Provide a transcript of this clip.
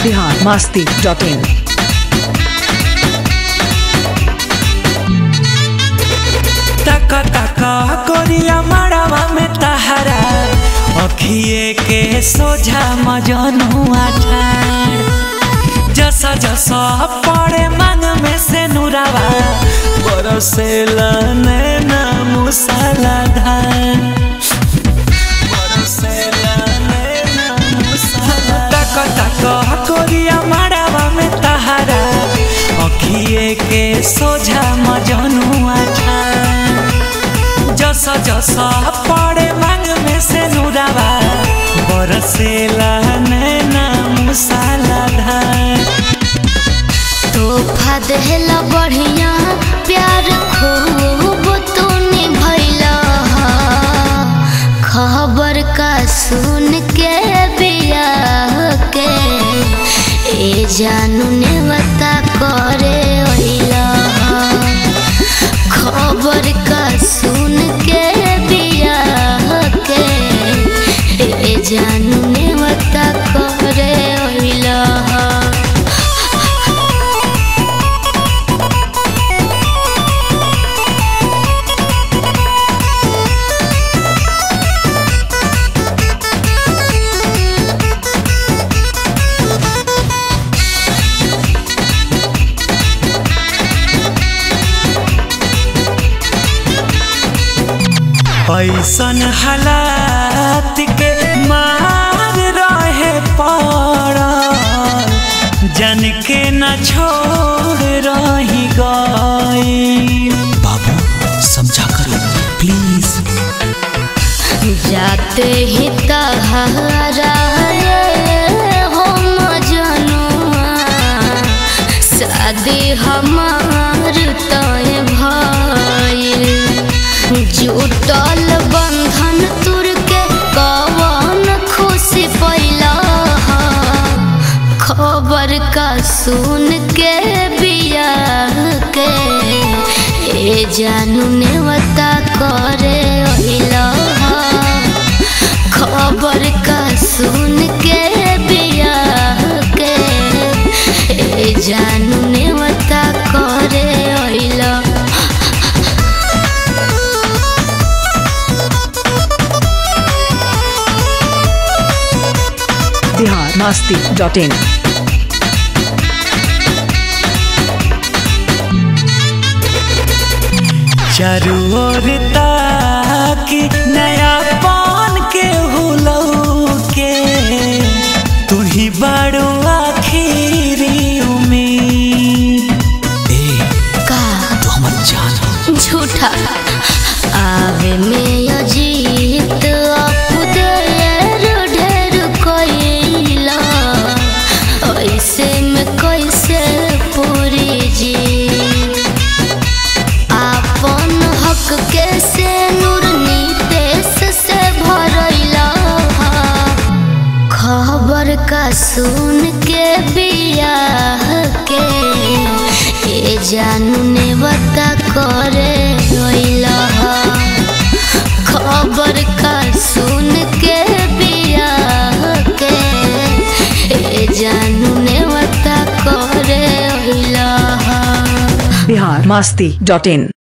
Bihar Masti dot in तक तक कोरिया मड़वा में तहरा अखिए के सोझा मजनुआ ठाड़ जस जस पड़े मांग में से नुरावा बरसे नैना मुसला धान तक तक कोरिया मड़वा में तहरा अखिए के सोझा मजनुआ ठाड़ जस जस पड़े मांग में से नुरावा बरसेला नैना मुसाला धान तोहफा देहला बढ़िया प्यार खूब तूने भैला खबर का सुन के बिया के ए जानू ने बता करे ओइला खबर का सुन के बिया के ए जानू ने बता करे ओइला ऐसन हालात के मार रहे पड़ल जन के न छोड़ रही गई बाबू समझा करो प्लीज जाते ही तहारा हो मजनुआ शादी हमार तय भइल जुटल बंधन तुर के कवन खुशी पैला खबर का सुन के बिया के ए जानू ने बता करे ओइला खबर का सुन के बिया के ए जानू ने बता करे ओइला बिहार मस्ती डॉट इन चारू ओर ताकि नया पान के हुलौ के तू ही बड़ो आखिरी उम्मीद ए का तू हमर जान हो झूठा आवे में अजीत अपुदेर ढेर कोइला ऐसे में कैसे पूरी जी आपन हक के से नूर नीतेश से भरैला खबर का सुन के बिया के ए जानू ने बता करे रोइला खबर का सुन के बिया के ए जानू ने बता करे रोइला बिहार मस्ती डॉट इन